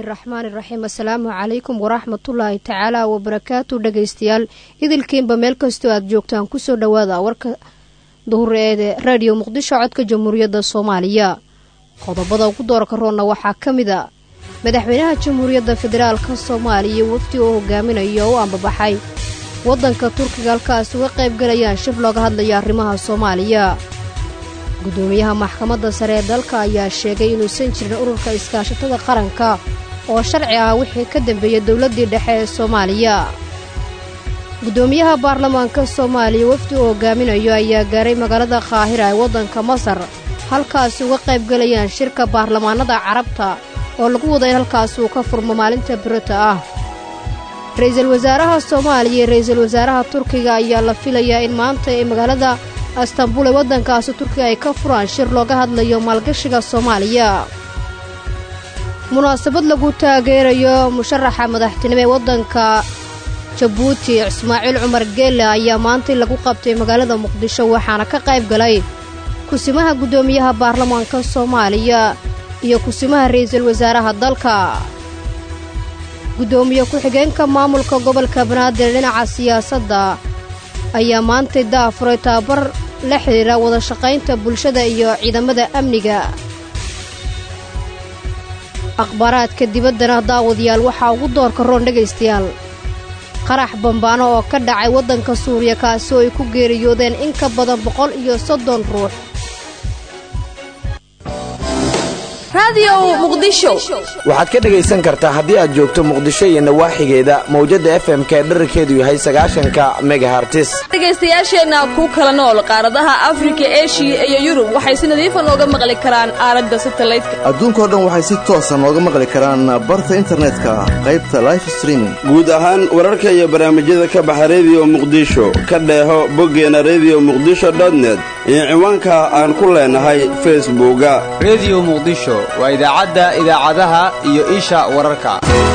raxmaani raxiim assalaamu calaykum waraxmatullaahi tacaala wabarakaatu dhegaystayaal idilkiinba meel kastoo aad joogtaan kusoo dhowaada warka duhureede raadiyo muqdisho codka jamhuuriyadda soomaaliya qodobada ugu doorka roonna waxaa ka mid a madaxweynaha jamhuuriyadda federaalka soomaaliya wafdi oo hogaaminaya oo u ambabaxay waddanka turkiga halkaas uga qaybgalayaan shir looga hadlayo arrimaha soomaaliya gudoomiyaha maxkamadda sare ee dalka ayaa sheegay inuusan jirin ururka iskaashatada qaranka oo sharci ah wixii ka dambeeyey dowladdii dhexe ee soomaaliya gudoomiyaha baarlamaanka soomaaliya wafdi uu hogaaminayo ayaa gaaray magaalada qaahira ee waddanka masar halkaasi uga qaybgalayaan shirka baarlamaanada carabta oo lagu wada in halkaas uu ka furmo maalinta birita ah ra-iisul wasaaraha soomaaliya iyo ra-iisul wasaaraha turkiga ayaa la filayaa in maanta ee magaalada astanbul ee waddankaasi turkiga ay ka furaan shir looga hadlayo maalgashiga soomaaliya munaasabad lagu taageerayo musharaxa madaxtinimo ee waddanka jabuuti ismaaciil cumar geelle ayaa maantay lagu qabtay magaalada muqdisho waxaana ka qayb galay kusimaha guddoomiyaha baarlamaanka soomaaliya iyo kusimaha ra'iisul wasaaraha dalka guddoomiye ku-xigeenka maamulka gobolka banaadir dhinaca siyaasadda ayaa maantay daafuray tababar la xidhiira wada shaqaynta bulshada iyo ciidamada amniga akhbaaraadka dibaddana daawadayaal waxaa ugu doorka roon dhegaystayaal qarax bambaano oo ka dhacay waddanka suuriya kaasi oo ay ku geeriyoodeen in ka badan boqol iyo soddon ruux waxaad ka dhegaysan kartaa haddii aad joogto muqdisho iyo nawaaxigeeda mawjadda f m ka dherarkeedu yahay sagaashanka megahartis dhegaystayaasheenna ku kala nool qaaradaha afrika eshiya iyo yurub waxay si nadiifa nooga maqli karaan aalada satalaydka adduunkao dhan waxay si toosa nooga maqli karaan barta internetka qaybta life streaming guud ahaan wararka iyo barnaamijyada ka baxa rediyo muqdisho ka dheeho boggeena rediyo muqdisho dotnet iyo ciwaanka aan ku leenahay facebooka rediyo muqdisho waa idaacadda idaacadaha iyo isha wararka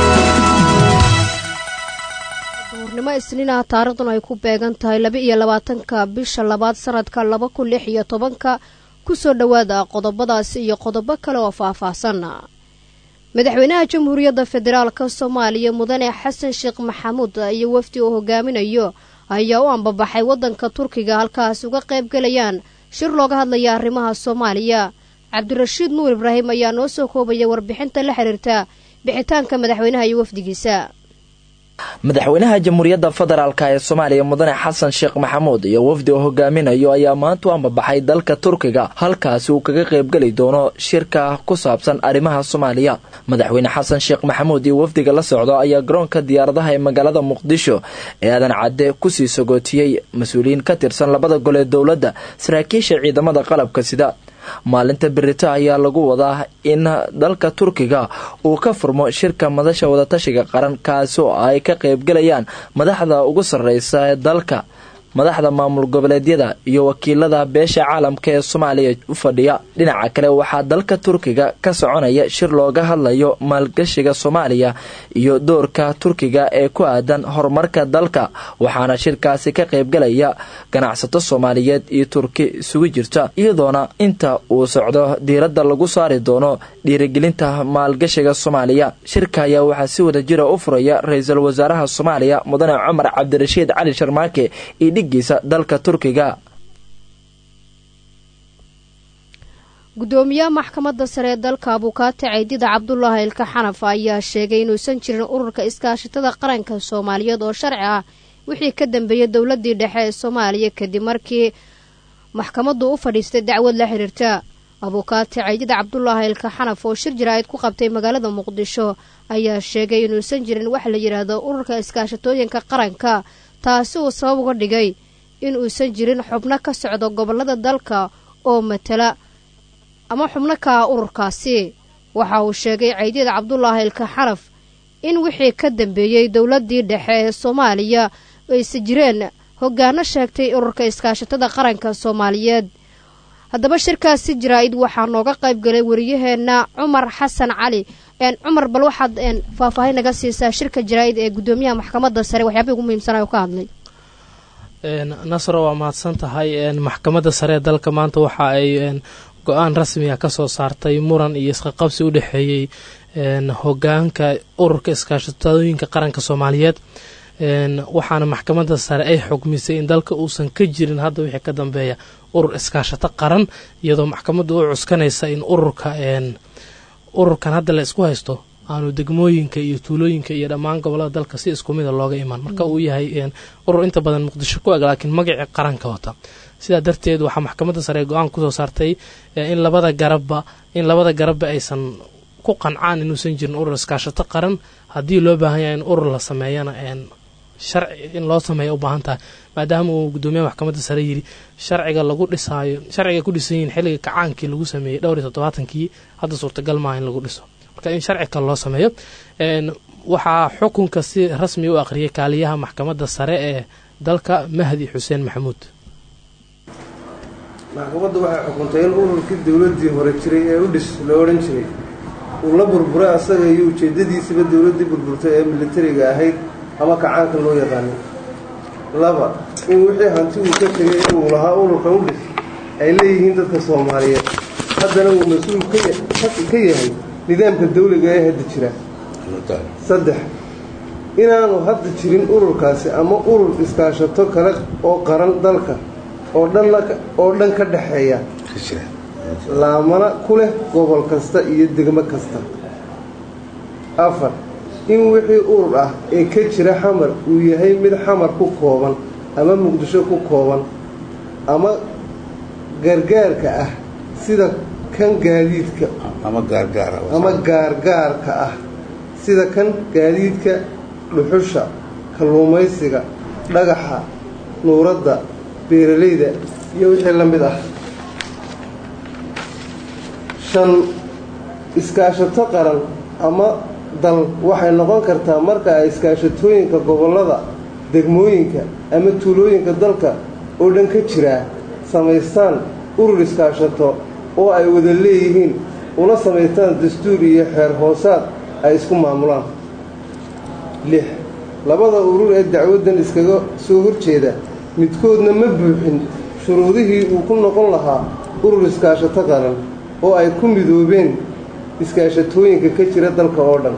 duhurnimo isniinaha taariikhduna ay ku beegan tahay laba iyo labaatanka bisha labaad sanadka laba kun lix iyo tobanka kusoo dhowaada qodobadaasi iyo qodobo kale oo faahfaahsan madaxweynaha jamhuuriyadda federaalka soomaaliya mudane xasan sheekh maxamuud iyo wafdi uu hogaaminayo ayaa u ambabaxay waddanka turkiga halkaas uga qaybgalayaan shir looga hadlaya arrimaha soomaaliya cabdirashiid nuur ibraahim ayaa noo soo koobaya warbixinta la xiriirta bixitaanka madaxweynaha iyo wafdigiisa madaxweynaha jamhuuriyadda federaalk ee soomaaliya mudane xasan sheekh maxamuud iyo wafdi oo hogaaminayo ayaa maanta u ambabaxay dalka turkiga halkaasi uu kaga qaybgeli doono shirka ku saabsan arrimaha soomaaliya madaxweyne xasan sheekh maxamuud iyo wafdiga la socdo ayaa garoonka diyaaradaha ee magaalada muqdisho ee aadan cadde kusii sagootiyey mas-uuliyiin ka tirsan labada gol ee dowladda saraakiisha ciidamada qalabka sida maalinta berito ayaa lagu wadaa in dalka turkiga uu ka furmo shirka madasha wadatashiga qaran kaasi oo ay ka qaybgalayaan madaxda ugu sarreysa ee dalka madaxda maamul goboleedyada iyo wakiilada beesha caalamka ee soomaaliya u fadhiya dhinaca kale waxaa dalka turkiga ka soconaya shir looga hadlayo maalgashiga soomaaliya iyo doorka turkiga ee ku aadan horumarka dalka waxaana shirkaasi ka qaybgalaya ganacsato soomaaliyeed iyo turki isugu jirta iyadoona inta uu socdo diiradda lagu saari doono dhiirigelinta maalgashiga soomaaliya shirka ayaa waxaa si wada jira u furaya ra-iisul wasaaraha soomaaliya mudane cumar cabdirashiid cali sharmaake iyo dalka turkiga gudoomiyaha maxkamadda sare ee dalka abukaati caydida cabdulaahi ilka xanaf ayaa sheegay inuusan jirin ururka iskaashatada qaranka soomaaliyeed oo sharci ah wixii ka dambeeyey dowladii dhexe ee soomaaliya kadib markii maxkamaddu u fadhiistay dacwad la xiriirta abukaati caydida cabdulaahi ilka xanaf oo shir jaraa'id ku qabtay magaalada muqdisho ayaa sheegay inuusan jirin wax la yidhaahdo ururka iskaashatooyinka qaranka taasi uu sabab uga dhigay in uusan jirin xubno ka socdo gobollada dalka oo matala ama xubno ka ah ururkaasi waxa uu sheegay caydyada cabdulaahi ilka xanaf in wixii ka dambeeyey dowladdii dhexe ee soomaaliya ayse jireen hoggaano sheegtay ururka iskaashatada qaranka soomaaliyeed haddaba shirkaasi jaraa'id waxaa nooga qayb galay wariyaheenna cumar xasan cali cumar bal waxaad faahfaahin naga siisaa shirka jaraa'id ee guddoomiyaha maxkamadda sare waxyaabihii ugu muhiimsanay oo ka hadlay nasro waa mahadsan tahay maxkamadda sare ee dalka maanta waxa ay go-aan rasmiga ka soo saartay muran iyo isqaqabsi u dhexeeyey hogaanka ururka iskaashatooyinka qaranka soomaaliyeed waxaana maxkamadda sare ay xugmisay in dalka uusan ka jirin hadda wixii ka dambeeya urur iskaashato qaran iyadoo maxkamaddu u cuskanaysa in ururka ururkan hadda la isku haysto aanu degmooyinka iyo tuulooyinka iyo dhammaan gobolada dalka si isku mida looga imaan marka uu yahay urur inta badan muqdisho ku eg laakiin magacii qaranka wata sidaa darteed waxaa maxkamadda sare go-aan kusoo saartay in labada garabba in labada garabba aysan ku qancaan inuusan jirin urur iskaashato qaran haddii loo baahan yahay in urur la sameeyana sharci in loo sameeya u baahan tahay maadaama uu gudoomiyaha maxkamadda sare yiri sharciga lagu dhisaayo sharciga ku dhisan yihiin xilliga kacaankii lagu sameeyey dhowr iyo toddobaatankii hadda suurtagal maaha in lagu dhiso marka in sharci kale loo sameeyo waxaa xukunka si rasmi u aqriyay kaaliyaha maxkamadda sare ee dalka mahdi xuseen maxamuud maxkamaddu waxay xukuntay in ururkii dowladdii hore jiray ee u dhis la odhan jiray uu la burburay asaga iyo ujeeddadiisiba dowladdii burburtay ee militariga ahayd ama kacaanka loo yaqaanay laba in wixii hanti uu ka tegay uu lahaa ururka u dhis ay leeyihiin dadka soomaaliyeed haddana uu mas-uul ka yahay nidaamka dawliga ee hadda jira saddex inaanu hadda jirin ururkaasi ama urur iskaashato kale oo qaran dalka oo dhanoo dhan ka dhexeeya laamana ku leh gobol kasta iyo degmo kasta afar in wixii urur ah ee ka jira xamar uu yahay mid xamar ku kooban ama muqdisho ku kooban ama gargaarka ah sida kan gaadiidka ama gaargaarka ah sida kan gaadiidka dhuxusha kalluumaysiga dhagaxa nuuradda beeralayda iyo wixii la mid ah shan iskaashato qaran ama dal waxay noqon kartaa marka ay iskaashatooyinka gobollada degmooyinka ama tuulooyinka dalka oo dhan ka jiraa samaystaan urur iskaashato oo ay wada leeyihiin una samaystaan dastuur iyo xeer hoosaad ay isku maamulaan lix labada urur ee dacwaddan iskaga soo horjeeda midkoodna ma buuxin shuruudihii uu ku noqon lahaa urur iskaashato qaran oo ay ku midoobeen iskaashatooyinka ka jira dalka oo dhan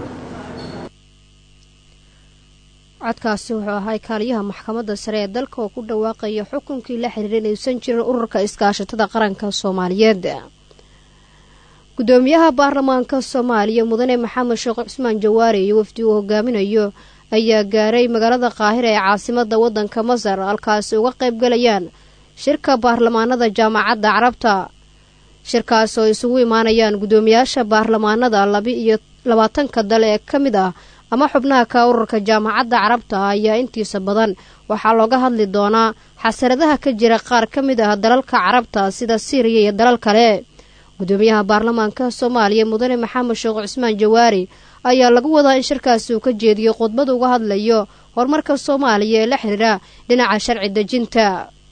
codkaasi wuxuu ahaa kaaliyaha maxkamadda sare ee dalka oo ku dhawaaqaya xukunkii la xiriira inaysan jirin ururka iskaashatada qaranka soomaaliyeed gudoomiyaha baarlamaanka soomaaliya mudane maxamed sheekh cusmaan jawaare iyo wafdi uu hogaaminayo ayaa gaaray magaalada qaahira ee caasimada wadanka masar halkaasi uga qayb galayaan shirka baarlamaanada jaamacadda carabta shirkaas oo isugu imaanayaan gudoomiyaasha baarlamaanada laba iyo labaatanka dale ee ka mid ah ama xubnaha ka ururka jaamacadda carabta ayaa intiisa badan waxaa looga hadli doonaa xasaradaha ka jira qaar ka mid ah dalalka carabta sida siiriya iyo dalal kale gudoomiyaha baarlamaanka soomaaliya mudane maxamed sheekh cusmaan jawaari ayaa lagu wadaa in shirkaasi uu ka jeediyo khudbad uga hadlayo horumarka soomaaliya ee la xiriira dhinaca sharci dejinta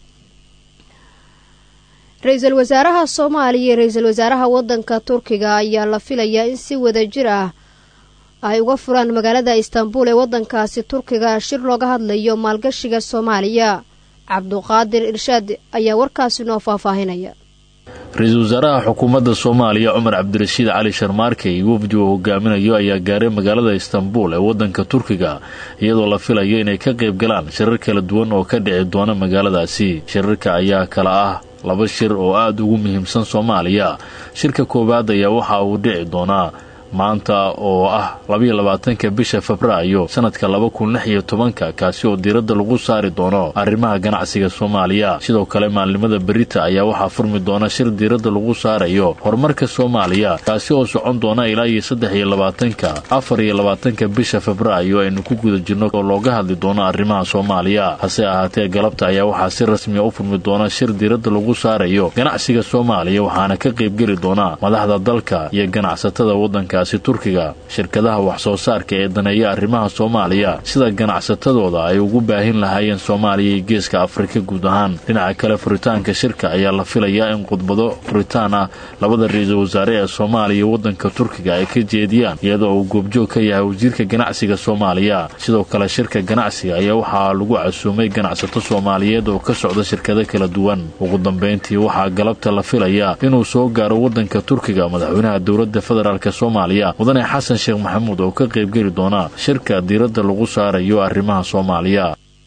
ra-iisul wasaaraha soomaaliya iyo ra-iisul wasaaraha wadanka turkiga ayaa la filayaa in si wada jir ah ay uga furaan magaalada istanbul ee wadankaasi turkiga shir looga hadlayo maalgashiga soomaaliya cabduqaadir irshaad ayaa warkaasi noo faahfaahinaya ra-iisul wasaaraha xukuumadda soomaaliya cumar cabdirashiid cali sharmaarke iyo wafdi uu hogaaminayo ayaa gaaray magaalada istanbul ee wadanka turkiga iyadoo la filayo inay ka qayb galaan shirar kala duwan oo ka dhici doona magaaladaasi shirarka ayaa kala ah laba shir oo aada ugu muhiimsan soomaaliya shirka koowaad ayaa waxa uu dhici doonaa maanta oo ah labayo labaatanka bisha febraayo sanadka laba kun lix iyo tobanka kaasi oo diiradda lagu saari doono arrimaha ganacsiga soomaaliya sidoo kale maalnimada berita ayaa waxaa furmi doona shir diiradda lagu saarayo horumarka soomaaliya kaasi oo socon doona ilaa iyo saddex iyo labaatanka afar iyo labaatanka bisha febraayo aynu ku guda jirno oo looga hadli doono arrimaha soomaaliya hase ahaatee galabta ayaa waxaa si rasmiya u furmi doona shir diiradda lagu saarayo ganacsiga soomaaliya waxaana ka qaybgeli doona madaxda dalka iyo ganacsatada waddanka dalkaasi turkiga shirkadaha wax-soo saarka ee daneeya arrimaha soomaaliya sida ganacsatadooda ay ugu baahin lahaayeen soomaaliya iyo geeska afrika guud ahaan dhinaca kale furitaanka shirka ayaa la filayaa in khudbado furitaan ah labada ra-iisul wasaare ee soomaaliya iyo waddanka turkiga ay ka jeediyaan iyadoo uu goobjoog ka yahay wasiirka ganacsiga soomaaliya sidoo kale shirka ganacsiga ayaa waxaa lagu casuumay ganacsato soomaaliyeed oo ka socda shirkado kala duwan ugu dambayntii waxaa galabta la filayaa inuu soo gaaro waddanka turkiga madaxweynaha dowladda federaalk soomaaliya mudane xasan sheekh maxamuud oo ka qaybgeli doona shirka diiradda lagu saarayo arrimaha soomaaliya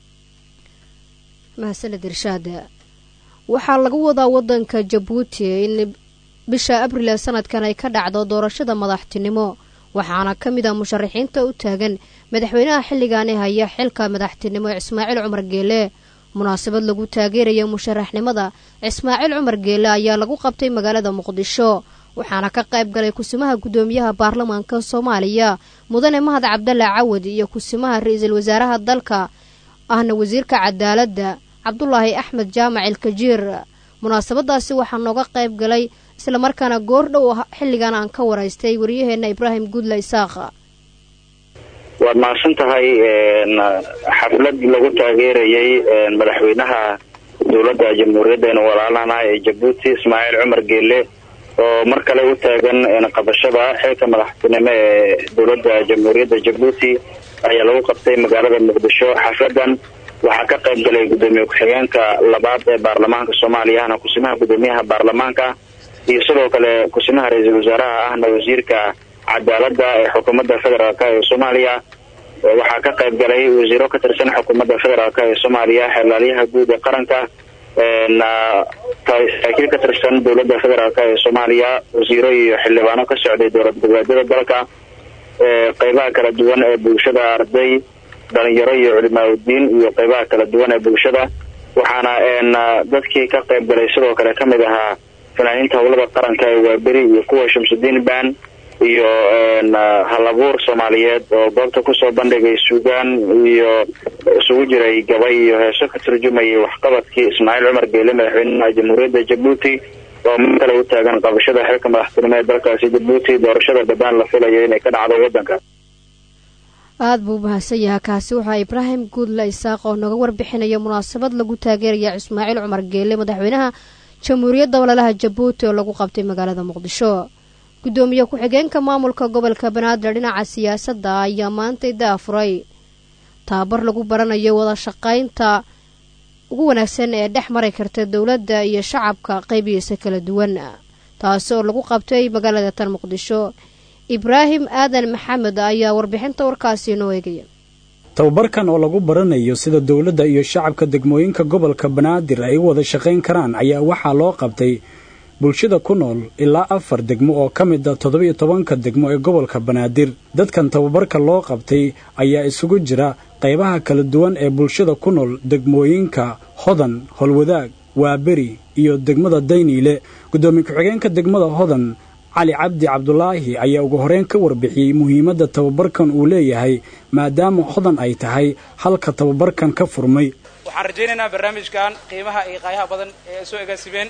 mahadsaned irshaad waxaa lagu wadaa wadanka jabuuti in bisha abril ee sanadkan ay ka dhacdo doorashada madaxtinimo waxaana ka mid ah musharaxiinta u taagan madaxweynaha xilligaani haya xilka madaxtinimo ismaaciil cumar geele munaasabad lagu taageeraya musharaxnimada ismaaciil cumar geele ayaa lagu qabtay magaalada muqdisho waxaana ka qayb galay kusimaha guddoomiyaha baarlamaanka soomaaliya mudane mahad cabdalla cawad iyo kusimaha ra-iisul wasaaraha dalka ahna wasiirka cadaaladda cabdulaahi axmed jaamac ilkajiir munaasabadaasi waxaa nooga qayb galay islamarkaana goor dhow xilligan aan ka waraystay waryaheena ibraahim guudla isaaq waad mahadsan tahay xaflad lagu taageerayay madaxweynaha dowladda jamhuuriyaddeena walaalana ee jabuuti ismaaciil cumar geele oo mar kale u taagan qabashada xilka madaxtinimo ee dowladda jamhuuriyadda jabuuti ayaa lagu qabtay magaalada muqdisho xafladan waxaa ka qayb galay gudoomiye ku-xigeenka labaad ee baarlamaanka soomaaliya ahna kusimaha guddoomiyaha baarlamaanka iyo sidoo kale kusimaha ra-iisul wasaaraha ahna wasiirka cadaaladda ee xukuumadda federaalk ee soomaaliya waxaa ka qayb galay wasiiro ka tirsan xukuumadda federaalk ee soomaaliya xeelaalyaha guud ee qaranka saraakiil ka tirsan dowladda federaalk ee soomaaliya wasiiro iyo xildhibaano ka socday dowlad goboleedyada dalka qeybaha kala duwan ee bulshada arday dhalinyaro iyo culimaauddiin iyo qeybaha kala duwan ee bulshada waxaana dadkii ka qayb galay sidoo kale ka mid ahaa fanaaniinta howlada qaranka ee waaberi iyo kuwa shamsudiin ban iyo halabuur soomaaliyeed oo goobta kusoo bandhigay suugaan iyo isugu jiray gabay iyo heeso ka turjumayay waxqabadkii ismaaciil cumar geele madaxweynaha jamhuuriyadda jabuuti oo mar kale u taagan qabashada xilka madaxtinimo ee dalkaasi jabuuti doorashada dhadaan la filayo inay ka dhacdo wadanka aada buu mahadsan yaha kaasi waxaa ibraahim guudla isaaq oo naga warbixinaya munaasabad lagu taageeraya ismaaciil cumar geele madaxweynaha jamhuuriyadda walaalaha jabuuti oo lagu qabtay magaalada muqdisho guddoomiye ku-xigeenka maamulka gobolka banaadir dhinaca siyaasadda ayaa maantay daafuray tababar lagu baranayo wada shaqaynta ugu wanaagsan ee dhex mari karta dowladda iyo shacabka qaybihiisa kala duwan taasi oo lagu qabtay magaalada tan muqdisho ibraahim aadan maxamed ayaa warbixinta warkaasi inoo eegaya tababarkan oo lagu baranayo sida dowladda iyo shacabka degmooyinka gobolka banaadir ay u wada shaqayn karaan ayaa waxaa loo qabtay bulshada ku nool ilaa afar degmo oo ka mid a toddoba-iyo tobanka degmo ee gobolka banaadir dadkan tababarka loo qabtay ayaa isugu jira qaybaha kala duwan ee bulshada ku nool degmooyinka hodan holwadaag waaberi iyo degmada dayniile guddoomiye ku-xigeenka degmada hodan cali cabdi cabdulaahi ayaa ugu horeyn ka warbixiyey muhiimadda tababarkan uu leeyahay maadaama hodan ay tahay halka tababarkan ka furmay waxaan rajaynaynaa barnaamijkan qiimaha iyo qaayaha badan ee ay soo egaasimeen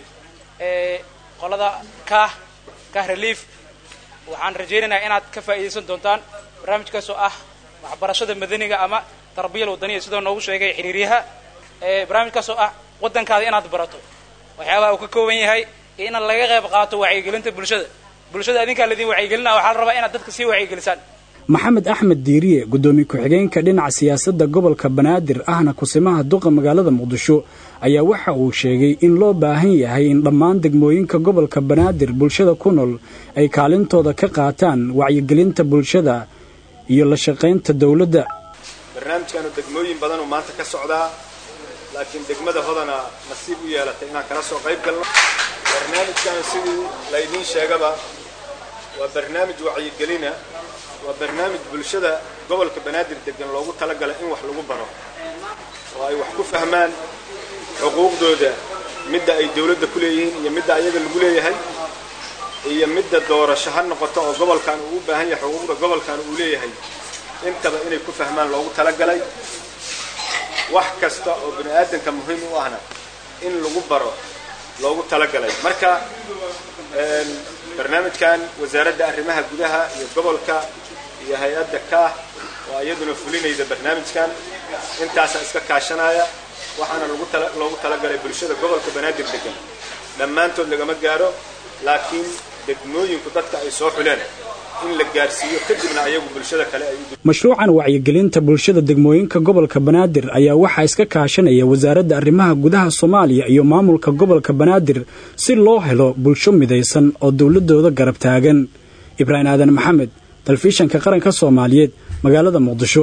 ee qolada kah kah relief waxaan rajaynaynaa inaad ka faa'iidaysan doontaan barnaamijkaas oo ah waxbarashada madaniga ama tarbiyal wadaniya sidoo noogu sheegay xiriiryaha ee barnaamijkaas oo ah waddankaada inaad barato waxyaabaha uu ka kooban yahay iyo inaad laga qayb qaato wacyigelinta bulshada bulshada adinkaa laidin wacyigelina waxaa la rabaa inaad dadka sii wacyigelisaan maxamed axmed diiriye guddoomiye ku-xigeenka dhinaca siyaasadda gobolka banaadir ahna kusimaha duqa magaalada muqdisho ayaa waxa uu sheegay in loo baahan yahay in dhammaan degmooyinka gobolka banaadir bulshada ku nool ay kaalintooda ka qaataan wacyigelinta bulshada iyo la shaqaynta dowladda barnaamijkaanu degmooyin badanuu maanta ka socdaa laakiin degmada hodana nasiib u yeelatay inaan kala soo qayb galno barnaamijkaanu sidii laydiin sheegaba waa barnaamij wacyigelina waa barnaamij bulshada gobolka banaadir degan loogu talagalay in wax lagu baro oo ay wax ku fahmaan xuquuqdooda midda ay dawladda ku leeyihiin iyo midda ayaga lagu leeyahay iyo midda doorasho ha noqoto oo gobolkan uu u baahan yahay xuquuqda gobolkan uu leeyahay intaba inay ku fahmaan loogu talagalay wax kasta oo bini aadanka muhiim u ahna in lagu baro loogu talagalay marka barnaamijkan wasaaradda arrimaha gudaha iyo gobolka iyo hay-adda kaah oo iyaduna fulinayda barnaamijkan intaasaa iska kaashanaya waxaana loogu talagalay bulshada gobolka banaadir degan dhammaantood lagama gaaro laakiin degmooyinku dadka ay soo xuleen in la gaarsiiyo kadibna ayagu bulshada kale ay mashruucan wacyigelinta bulshada degmooyinka gobolka banaadir ayaa waxaa iska kaashanaya wasaaradda arrimaha gudaha soomaaliya iyo maamulka gobolka banaadir si loo helo bulsho midaysan oo dowladooda garab taagan ibraahim aadan maxamed telefishanka qaranka soomaaliyeed magaalada muqdisho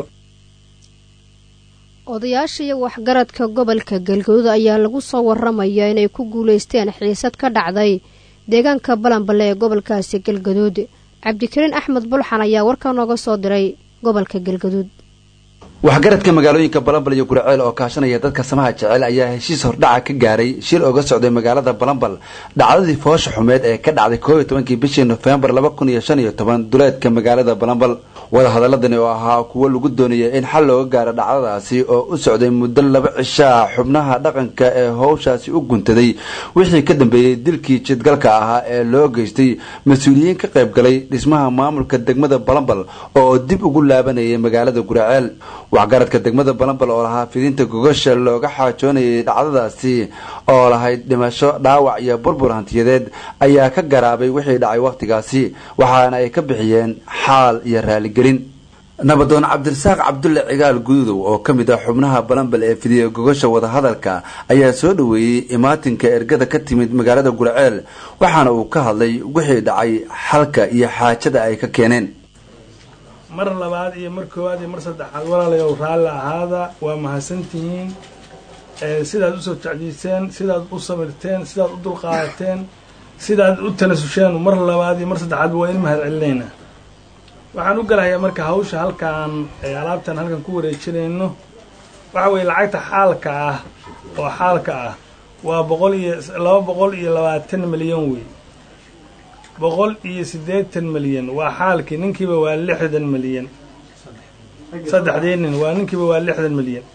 odayaasha iyo waxgaradka gobolka galgaduud ayaa lagu soo waramaya inay ku guulaysteen xiisad ka dhacday deegaanka balanballe ee gobolkaasi galgaduud cabdikariin axmed bulxan ayaa warka nooga soo diray gobolka galgaduud waxgaradka magaalooyinka balambal iyo guraceel oo kaashanaya dadka samaha jecel ayaa heshiis hordhaca ka gaaray shir oga socday magaalada balambal dhacdadii foosha xumeed ee ka dhacday koob iyo tobankii bishii nofembar laba kun iyo shan iyo toban duleedka magaalada balambal wadahadaladani oo ahaa kuwo lagu doonayay in xal looga gaaro dhacdadaasi oo u socday muddo laba cishaa xubnaha dhaqanka ee howshaasi u guntaday wixii ka dambeeyey dilkii jidgalka ahaa ee loo geystay mas-uuliyiin ka qayb galay dhismaha maamulka degmada balambal oo dib ugu laabanayay magaalada guraceel waxgaradka degmada balambal oo lahaa fidinta gogasha looga xaajoonayay dhacdadaasi oo lahayd dhimasho dhaawac iyo burbur hantiyadeed ayaa ka garaabay wixii dhacay wakhtigaasi waxaana ay ka bixiyeen xaal iyo raaligelin nabadoon cabdirasaaq cabdulle cigaal gududow oo ka mid ah xubnaha balambal ee fidiya gogasha wadahadalka ayaa soo dhoweeyey imaatinka ergada ka timid magaalada gurceel waxaana uu ka hadlay wixii dhacay xalka iyo xaajada ay ka keeneen mar labaad iyo mar koowaad iyo mar saddexaad walaalayow raalli ahaada waa mahadsantihiin sidaad usoo jecdiiseen sidaad u samirteen sidaad u dulqaadateen sidaad u tanasusheen mar labaad iyo mar saddexaad waa in mahad celinaynaa waxaan u galahayaa marka hawsha halkaan alaabtan halkan ku wareejinayno waxa weeye lacagta xaalka ah oo xaalka ah waa boqol iyo laba boqol iyo labaatan milyan wey boqol iyo siddeetan milyan waa xaalkii ninkiiba waa lixdan milyan saddexdii nin waa ninkiiba waa lixdan milyan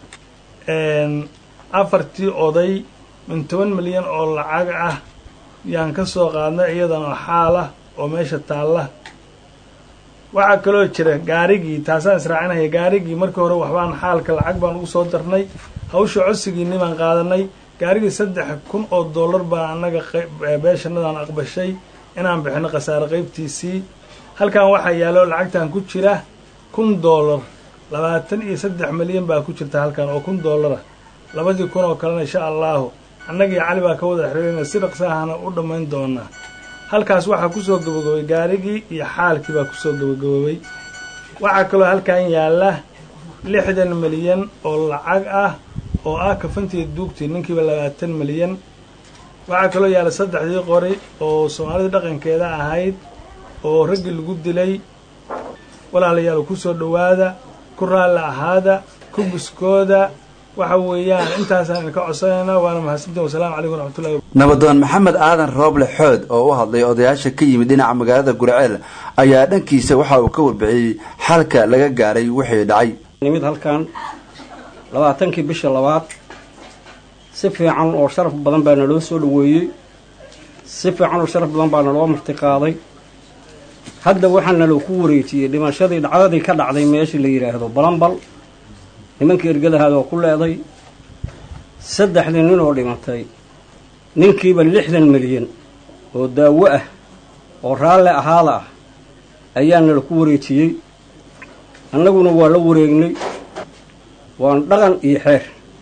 afartii oday min toban milyan oo lacag ah yaan ka soo qaadnay iyadana xaal ah oo meesha taalla waxaa kaloo jira gaarigii taasaan israacinaya gaarigii markii hore waxbaan xaalka lacag baan ugu soo darnay hawsha codsigiini baan qaadanay gaarigii saddex kun oo dollar baa annaga beeshanadaan aqbashay inaan bixino khasaare qaybtiisii halkan waxaa yaallo lacagtan ku jira kun dollar labaatan iyo saddex milyan baa ku jirta halkan oo kun dollara labadii kun oo kalena insha allaahu annagii cali baa ka wada xiriirayna si dhaqsaahana u dhammayn doonaa halkaas waxaa kusoo gabagabay gaarigii iyo xaalkii baa kusoo gabagaboobay waxaa kaloo halkan yaalla lixdan milyan oo lacag ah oo ah kafantii duugtii ninkiiba labaatan milyan waxaa kaloo yaalla saddexdii qori oo soomaalida dhaqankeeda ahayd oo raggii lagu dilay walaalayaal kusoo dhowaada ku raalli ahaada ku buskooda waxa weeyaan intaasaan idinka codsanaynaa waana mahadsantiin wasalaamu calaykum waraxmatullahi nabadoon maxamed aadan rooble xood oo u hadlay odayaasha ka yimid dhinaca magaalada gurceel ayaa dhankiisa waxa uu ka warbixiyey xalka laga gaaray wixii dhacay nimid halkan labaatankii bisha labaad si fiican oo sharaf badan baa naloo soo dhoweeyey si fiican oo sharaf badan baa naloo martiqaaday hadda waxaa naloo ku wareejiyey dhimashadii dhacdadii ka dhacday meeshii la yidhaahdo balambal nimankii ergadahaad oo ku leeday saddexdii nin oo dhimatay ninkiiba lixdan milyan oo daawo ah oo raalle ahaada ah ayaa nala ku wareejiyey annaguna waa la wareegnay waan dhaqan iyo xeer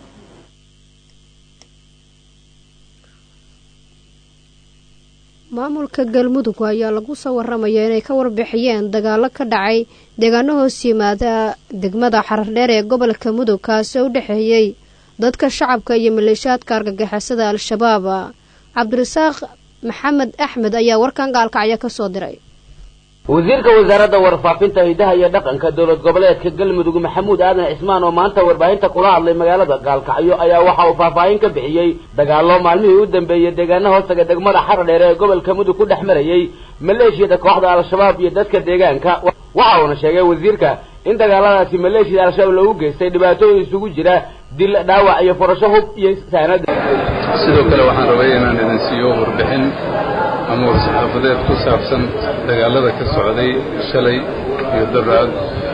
maamulka galmudug ayaa lagu soo waramaya inay ka warbixiyeen dagaalo ka dhacay deegaano hoos yimaada degmada xarardheer ee gobolka mudug kaasi oo u dhexeeyey dadka shacabka iyo maleeshiyaadka argagixisada al-shabaab cabdirasaaq maxamed axmed ayaa warkan gaalkacyo ka soo diray wasiirka wasaaradda warfaafinta hidaha iyo dhaqanka dowlad goboleedka galmudug maxamuud aadan cismaan oo maanta warbaahinta kula hadlay magaalada gaalkacyo ayaa waxa uu faahfaahin ka bixiyey dagaallo maalmihii u dambeeyey deegaana hoostaga degmada xaradheer ee gobolka mudug ku dhex marayey maleeshiyada kooxda al-shabaab iyo dadka deegaanka waxa uuna sheegay wasiirka in dagaaladaasi maleeshiyada al-shabaab loogu geystay dhibaatooyin isugu jira dil dhaawac iyo furasho hub iyo saanada sidoo kale waxaan rabay inaan idin siiyo warbixin ama war-saxaafadeed ku saabsan dagaalada ka socday shalay iyo daraad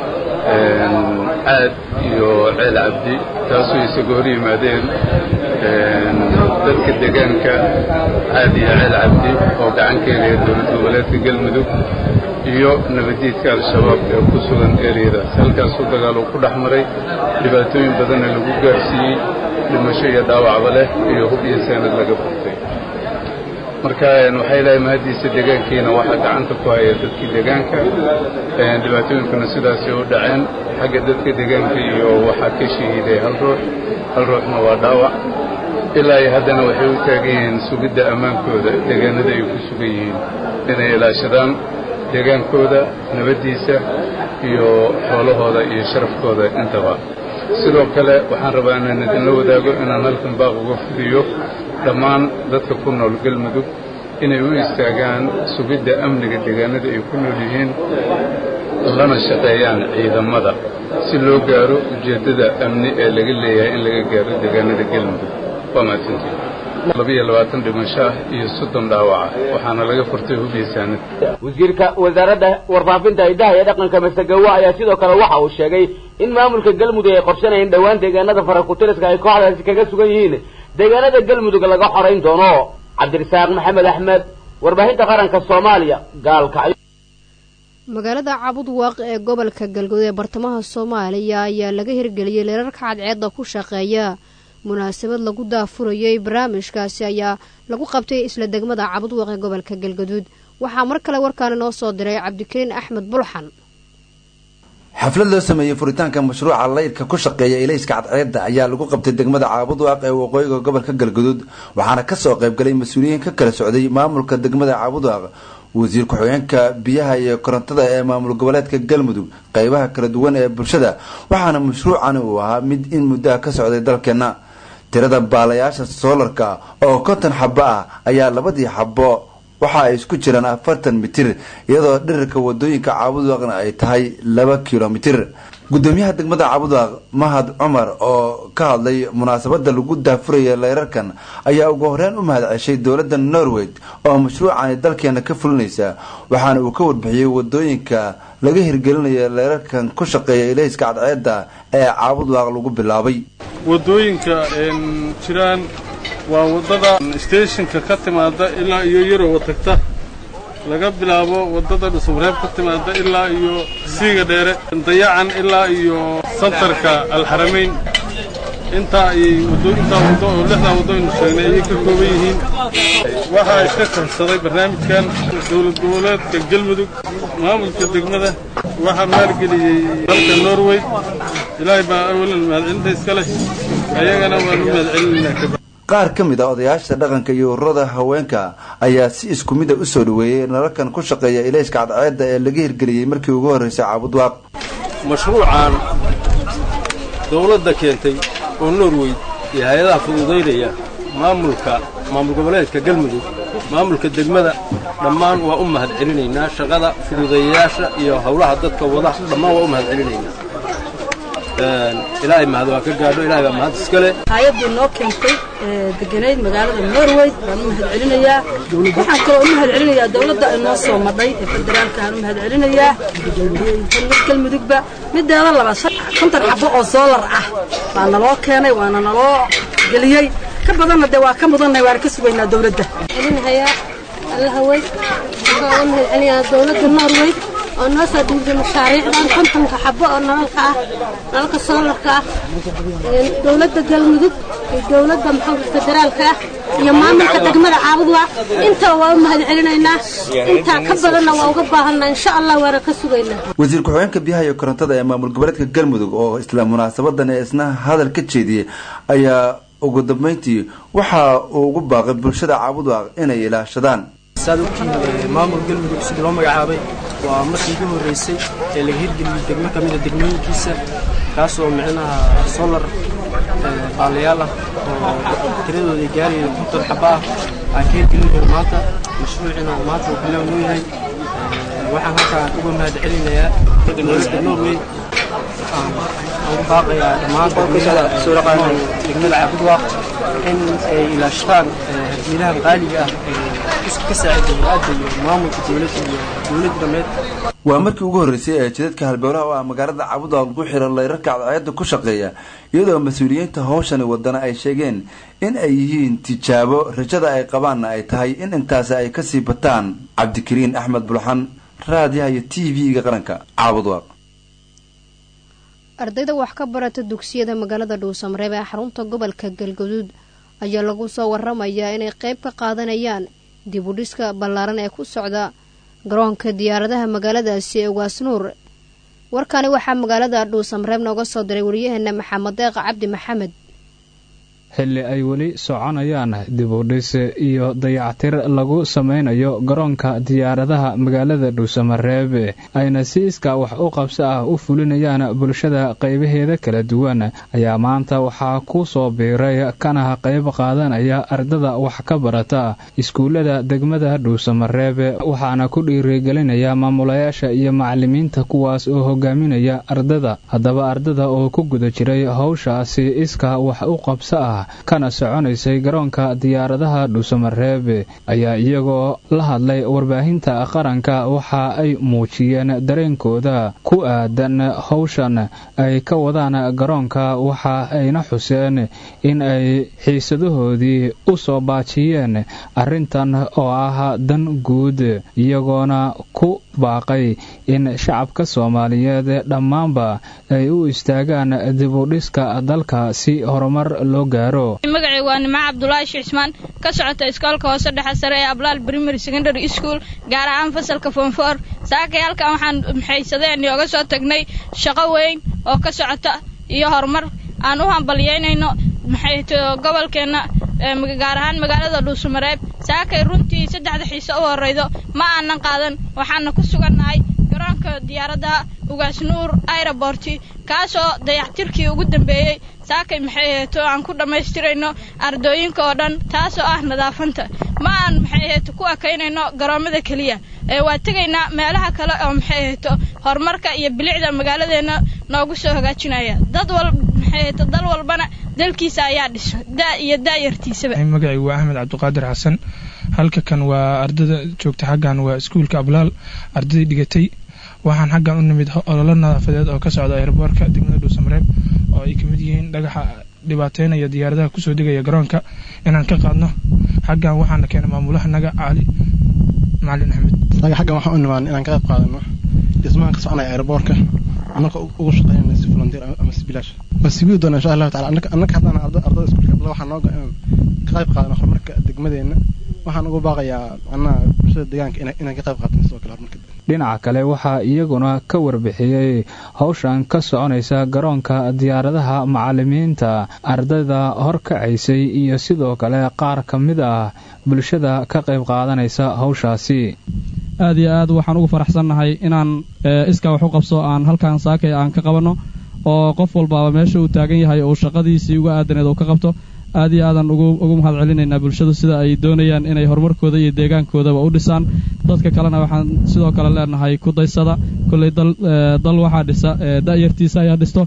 caad iyo ceel cabdi taasoo isaga hor yimaadeen dadka deegaanka caad iyo ceel cabdi oo gacan ka helaya dowlad goboleedka galmudug iyo nabadiidka al-shabaab ee ku sugan ereyadaas halkaasuu dagaaluu ku dhex maray dhibaatooyin badanna lagu gaarsiiyey dhimasho iyo dhaawacba leh iyo hub iyo saanad laga furtay marka waxay lehay mahaddiisa deegaankiina waxaa gacanta ku haya dadkii deegaanka dhibaatooyinkuna sidaasay u dhaceen xagga dadka deegaanka iyo waxaa ka shahiiday hal ruux hal ruuxna waa dhaawac ilaa iyo haddana waxay u taagan yihiin sugidda ammaankooda deegaanada ay ku sugan yihiin inay ilaashadaan deegaankooda nabaddiisa iyo xoolahooda iyo sharafkooda intaba sidoo kale waxaan rabaa inaan idinla wadaago inaan halkan baaq uga fudiyo dhammaan dadka ku nool galmudug inay u istaagaan sugidda amniga deegaanada ay ku nool yihiin lana shaqeeyaan ciidamada si loo gaaro ujeeddada amni ee laga leeyahay in laga gaaro deegaanada galmudug waa mahadsantiin labiyo labaatan dhimasho ah iyo soddon dhaawaca waxaana laga furtay hubiya saanad wasiirka wasaaradda warfaafinta hidaha iyo dhaqanka masegawa ayaa sidoo kale waxa uu sheegay in maamulka galmudug ay qorshanayeen dhowaan deegaanada farakutiriska ay kooxdaasi kaga sugan yihiin deegaanada galmudug laga xorayn doono cabdirasaaq maxamed axmed warbaahinta qaranka soomaaliya gaalkacyo magaalada cabud waaq ee gobolka galguud ee bartamaha soomaaliya ayaa laga hirgeliyey leerarka cadceedda ku shaqeeya munaasabad lagu daafurayay barnaamijkaasi ayaa lagu qabtay isla degmada cabud waaq ee gobolka galgaduud waxaa mar kale warkaani noo soo diray cabdikariin axmed bulxan xaflad loo sameeyey furitaanka mashruuca laydhka ku shaqeeya ilayska cadceedda ayaa lagu qabtay degmada caabudwaaq ee waqooyiga gobolka galguduud waxaana kasoo qaybgalay mas-uuliyiin ka kala socday maamulka degmada caabudwaaq wasiir ku-xigeenka biyaha iyo korontada ee maamul goboleedka galmudug qeybaha kala duwan ee bulshada waxaana mashruucani uu ahaa mid in muddaha ka socday dalkeenna tirada baalayaasha soolarka oo konton xabo ah ayaa labadii xabo waxa ay isku jiraan afartan mitir iyadoo dhirirka wadooyinka caabudwaaqna ay tahay laba kilomitir gudoomiyaha degmada caabudwaaq mahad cumar oo ka hadlay munaasabada lagu daafuraya leyrarkan ayaa ugu horeyn u mahad ceshay dowladda norway oo mashruucani dalkeena ka fulinaysa waxaana uu ka warbixiyey wadooyinka laga hirgelinaya leyrarkan ku shaqeeya ilayska cadceedda ee caabudwaaq lagu bilaabay wadooyinka jiraan waa waddada steeshinka ka timaada ilaa iyo yarowa tagta laga bilaabo waddada dhusubreeb ka timaada ilaa iyo siiga dheere dayacan ilaa iyo santarka alxaramayn intaa ayay intaa waddo oo lixdaa waddo aynu sheegnay ayay ka kooban yihiin waxaa iska korsaday barnaamijkan dowlad goboleedka galmudug maamulka degmada waxaa maalgeliyey dalka norway ilaahay baa awalan mahadcelinta iska leh ayagana waanu mahadcelinaynaa qaar ka mid a odayaasha dhaqanka iyo ururada haweenka ayaa si isku mida u soo dhaweeyey nalalkan ku shaqeeya ilayska cadceedda ee laga hirgeliyey markii ugu horreysay caabudwaaq mashruucan dowladda keentay oo norway iyo hay-adaha fududaynaya maamulka maamul goboleedka galmudug maamulka degmada dhammaan waa u mahad celinaynaa shaqada fududeeyayaasha iyo howlaha dadka wada dhammaan waa u mahad celinaynaa ilaahay mahad waa ka gaadho ilahay baa mahad iska leh hay-addii noo keentay deganayd magaalada norway baan u mahad celinayaa waxaan kaloo u mahad celinayaa dowladda ay noo soo madhay ee federaalka aan u mahad celinayaa galmudugba mideeda labaad konton xabo oo soolar ah baa naloo keenay waana naloo geliyey ka badanna dee waa ka mudannahay waana ka sugaynaa dowladda celinahayaa allahawey waxaan uga mahad celinayaa dowladda norway oo noo soo dhiibtay mashaariicdan kontonka xabo oo nalalka ah nalalka soolarka ah dowladda galmudug iyo dowladda maxamed federaalka ah iyo maamulka degmada caabudwa intaba waa u mahad celinaynaa intaa ka badanna waa uga baahanaa insha allah waana ka sugaynaa wasiir ku-xigeenka biyaha iyo korontada ee maamul goboleedka galmudug oo isla munaasabadan ee isna hadal ka jeediyey ayaa ugu dambeyntii waxa uu ugu baaqay bulshada caabudwaaq inay ilaashadaan saad ogtihiin maamul galmudug sidii loo magacaabay waa markii ugu horreysay ee laga hirgeliyey degmo ka mida degmooyinkiisa kaasoo micnaha solar baalayaal ah oo tiradooda ay gaaraya konton xaba ah aan ka hirgelinayo maanta mashruucina maanta uu bilow noo yahay waxaan halkaan uga mahad celinayaa dowladda norway aan ugu baaqayaa dhammaan degmada caabudwaaq in ay ilaashtaan hadiilahan qaaliga ah ee ku ka saacideeyo aad iyo maamulka dowladda iyo dowladda dhameed waa markii ugu horreysay ee jidadka halbowlaha oo ah magaalada cabudaal lagu xiro layrarka cadceedda ku shaqeeya iyadoo mas-uuliyiinta howshani wadana ay sheegeen in ay yihiin tijaabo rajada ay qabaanna ay tahay in intaasi ay kasii bataan cabdikariin axmed bulxan raadiyaha iyo t v-ga qaranka caabudwaaq ardayda wax ka barata dugsiyada magaalada dhuusamareeb ee xarunta gobolka galgaduud ayaa lagu soo waramayaa inay qayb ka qaadanayaan dib u dhiska ballaaran ee ku socda garoonka diyaaradaha magaaladaasi ee waasnuur warkani waxaa magaalada dhuusamareeb nooga soo diray wariyaheena maxamed deeq cabdi maxamed xilli ay weli soconayaan dibudhis iyo dayactir lagu samaynayo garoonka diyaaradaha magaalada dhuusamareeb ayna si iskaa wax u qabso ah u fulinayaan bulshada qaybaheeda kala duwan ayaa maanta waxaa ku soo biiray kana qayb qaadanaya ardada wax ka barata iskuullada degmada dhuusamareeb waxaana ku dhiirigelinaya maamulayaasha iyo macalimiinta kuwaas oo hogaaminaya ardada haddaba ardada oo ku guda jiray howshaasi iskaa wax u qabso ah kana soconaysay garoonka diyaaradaha dhuusamareeb ayaa iyagoo la hadlay warbaahinta qaranka waxa ay muujiyeen dareenkooda ku aadan howshan ay ka wadaan garoonka waxa ayna xuseen in ay xiisadahoodii u soo baajiyeen arrintan oo ah dan guud iyagoona ku baaqay in shacabka soomaaliyeed dhammaanba ay u istaagaan dibudhiska dalka si horumar loo gaaro magacaygu waa nimco cabdulaahi shiixsmaan ka socota iskoolka hoose dhexe sare ee ablaal primary secondary school gaar ahaan fasalka fonfor saakay halkan waxaan maxaysadeen oga soo tagnay shaqo weyn oo ka socota iyo horumar aan u hambalyeynayno maxayto gobolkeenna gaar ahaan magaalada dhuusamareeb saakay runtii saddexda xiise u horraydo ma aanan qaadan waxaana ku sugannahay garoonka diyaaradda ugaasnuur aeroborti kaasoo dayactirkii ugu dambeeyey saakay maxay aheeto aan ku dhammaystirayno ardooyinka oo dhan taasoo ah nadaafanta ma aan maxay aheeto ku ekaynayno garoommada keliya ee waa tegaynaa meelaha kale oo maxay aheeto horumarka iyo bilicda magaaladeenna noogu soo hagaajinaya dad wal maxay aheeto dal walbana dalkiisa ayaa dhisa da iyo daayartiisaba magacaygu waa axmed cabdiqaadir xasan halka kan waa ardada joogta xaggan waa iskuulka ablaal ardaday dhigatay waxaan xaggan u nimid ololo nadaafadeed oo ka socda aeroboorka degmada dhuusamareeb oo ay kamid yihiin dhagaxa dhibaateynaya diyaaradaha kusoo degaya garoonka inaan ka qaadno xaggan waxaana keenay maamulaha naga caali macalin axmed anaga xaggan waxaan u nimaan inaan ka qayb qaadano dhismahan ka soconaya aeroboorka annaka ugu shaqeynayna si volunteer ama si bilaash ma sibii doona insha allahu tacala annaka haddaan ardada iskuulka abla waxaa nooga inaan ka qayb qaadano horumarka degmadeenna waxaan ugu baaqayaa annaha bulshada deegaanka inaan ka qayb qaatano sidoo kale horumarka dhinaca kale waxaa iyaguna ka warbixiyey howshan ka soconaysa garoonka diyaaradaha macalimiinta ardayda horkacaysay iyo sidoo kale qaar ka mid ah bulshada ka qayb qaadanaysa howshaasi aad iyo aad waxaan ugu faraxsannahay inaan iskaa wax u qabso aan halkan saakay aan ka qabanno oo qof walbaaba meesha uu taagan yahay uu shaqadiisii uga aadaneed uu ka qabto aad iyo aadaan ugu mahad celinaynaa bulshadu sida ay doonayaan inay horumarkooda iyo deegaankoodaba u dhisaan dadka kalena waxaan sidoo kale leenahay ku daysada kolley dal waxaa dhisa da'yartiisa ayaa dhisto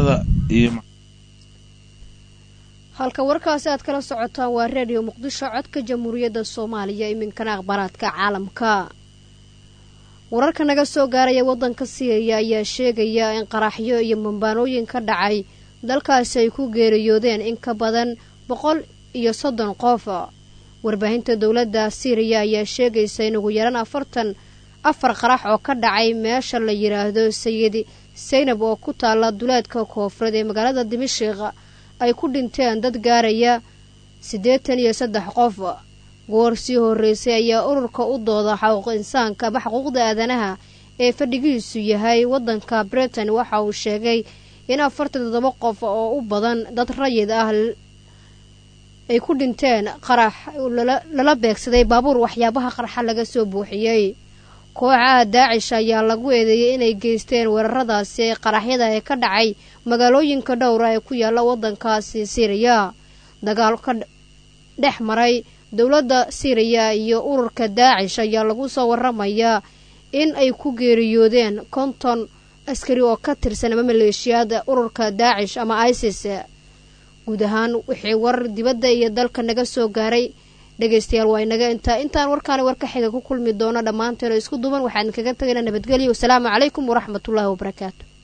halka warkaasi aad kala socotaan waa reediyo muqdisho codka jamhuuriyadda soomaaliya iminkana akhbaaraadka caalamka wararka naga soo gaaraya waddanka siiriya ayaa sheegaya in qaraxyo iyo mambaanooyin ka dhacay dalkaasi ay ku geeriyoodeen in ka badan boqol iyo soddon qof warbaahinta dowladda siiriya ayaa sheegaysa in ugu yaraan afartan afar qarax oo ka dhacay meesha la yidhaahdo sayid saynab oo ku taalla duleedka koonfureed ee magaalada dimashiq ay ku dhinteen dad gaaraya siddeetan iyo saddex qof goor sii horreysay ayaa ururka u dooda xaquuq insaanka ama xuquuqda aadanaha ee fadhigiisu yahay waddanka britain waxa uu sheegay in afartan toddoba qof oo u badan dad rayid ah ay ku dhinteen qarax lala beegsaday baabuur waxyaabaha qarxa laga soo buuxiyey kooxaha daacish ayaa lagu eedeeyey inay geysteen weeraradaasi ee qaraxyada ee ka dhacay magaalooyinka dhowra ee ku yaalla waddankaasi siiriya dagaal ka dhex maray dowladda siiriya iyo ururka daacish ayaa lagu soo waramayaa in ay ku geeriyoodeen konton askari oo ka tirsan ama maleeshiyaada ururka daacish ama isis guud ahaan wixii warar dibadda iyo dalka naga soo gaaray dhegaystayaal waa inaga intaa intaan warkaani warka xiga ku kulmi doono dhammaanteeno isku duban waxaan kaga tagaynaa nabadgelyo wasalaamu calaykum waraxmatullaahi wabarakaatu